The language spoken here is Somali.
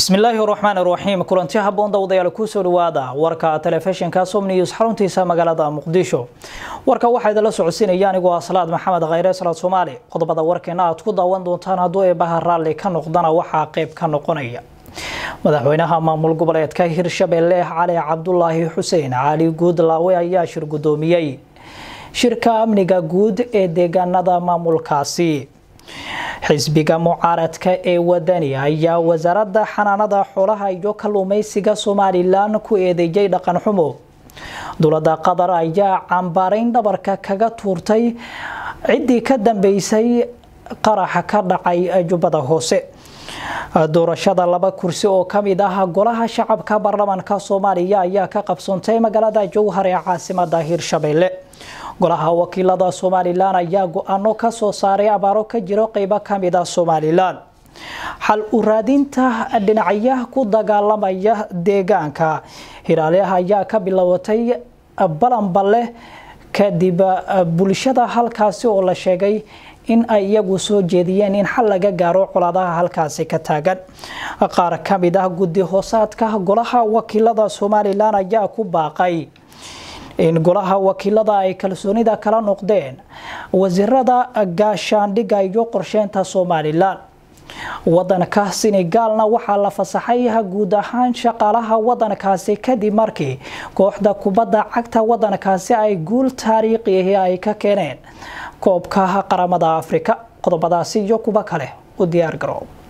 bismillaahi raxmaan raxiim kulanti haboon dawadayaal kusoo dhawaada warka telefishinka som news xaruntiisa magaalada muqdisho warka waxaa idinla socodsiinaya anigoo ah salaad maxamed khayre salaad soomaali qodobada warkeena aad ku daawan doontaan hadduu eebaha raalli ka noqdana waxaa qeyb ka noqonaya madaxweynaha maamul goboleedka hirshabelle cali cabdulaahi xuseen cali guudlaawe ayaa shir gudoomiyey shirka amniga guud ee deegaanada maamulkaasi xisbiga mucaaradka ee wadani ayaa wasaaradda xanaanada xoolaha iyo kalluumeysiga somalilan ku eedeeyay dhaqan xumo dowladda qatar ayaa cambaarayn dhabarka kaga tuurtay ciddii ka dambeysay qaraxa ka dhacay jubbada hoose doorashada laba kursi oo kamid ah golaha shacabka baarlamaanka soomaaliya ayaa ka qabsoontay magaalada jowhar ee caasimada hirshabelle golaha wakiilada somalilan ayaa go-aano kasoo saaray abaaro ka jiro qeybo kamid a somalilan xal u raadinta dhinacyaha ku dagaalamaya deegaanka hiraaleha ayaa ka bilowatay balanballe kadib bulshada halkaasi oo la sheegay in ay iyagu soo jeediyeen in xal laga gaaro colaadaha halkaasi ka taagan qaar kamid ah guddi hoosaadka golaha wakiilada somalilan ayaa ku baaqay in golaha wakiilada ay kalsoonida kala noqdeen wasiirada gaashaandhigga iyo qorsheynta somalilan wadanka senegaalna waxaa la fasaxay guud ahaan shaqaalaha wadankaasi kadib markii kooxda kubadda cagta wadankaasi ay guul taariikhiahi ay ka keeneen koobka qaramada afrika qodobadaasi iyo kuwa kale u diyaar garoob